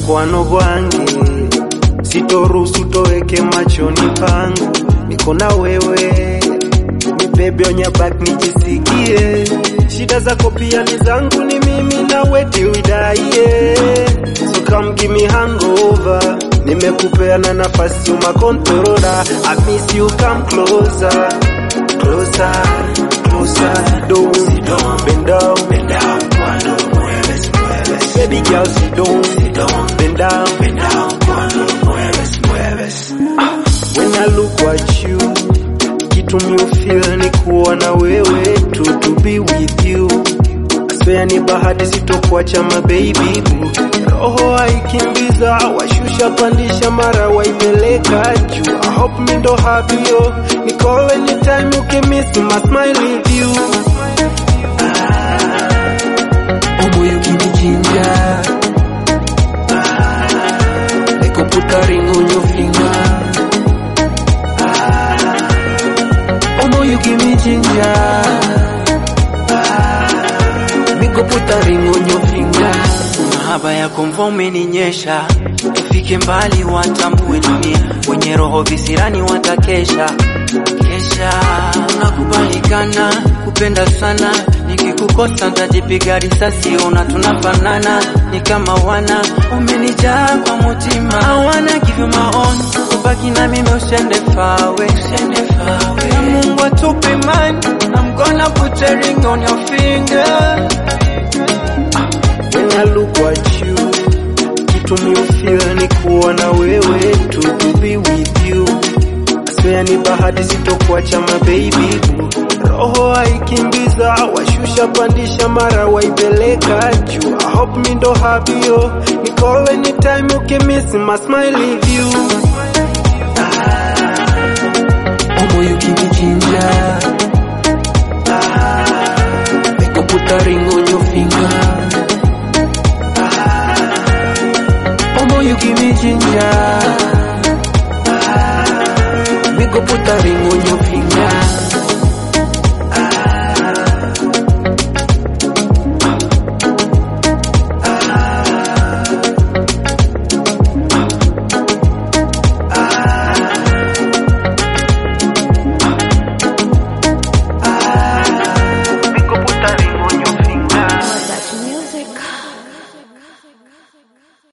mukwano gwange sitoruhusu toweke machoni pangu niko na wewe nibebe onyabak nijisikie shida zako pia ni zangu ni mimi na weti widaie so come give me hangover nimekupeana nafasi umakontorola I miss you come closer closer closer sit down sit down bend down bend down cuando lo mueves mueves baby girl sit down sit down bend down bend down cuando lo mueves mueves ah, when I look at you kitu mi feel ni kuwa na wewe tu to be with you Swear ni bahati sitokuacha my baby boo roho haikimbiza washusha pandisha mara waipeleka juu I hope me ndo happy yo ni call anytime ukimiss my smile with you Oh boy, you give me ginger. I go put a ring on your finger. Oh boy, you give me ginger. Me go put a ring on your finger. Mahaba yako mvua umeninyesha, tufike mbali, watambue dunia, wenye roho visirani watakesha kesha. Tunakubalikana kupenda sana, nikikukosa ntajipiga risasi, ona tunafanana, ni kama wana umenijaa kwa mutima. I wanna give you my own, ubaki na mimi usende fawe, usende fawe. Na Mungu atupe imani, I'm gonna put a ring on your finger. when I look at you kitu mi feel ni kuwa na wewe tu to be with you Swear ni bahati sitokuacha my baby boo roho haikimbiza washusha pandisha mara waipeleka juu I hope mi ndo happy yo ni call anytime ukimiss my smile with you Oh boy, you give me ginger. I go put a ring on your finger. Oh boy, you give me ginger. We go put a ring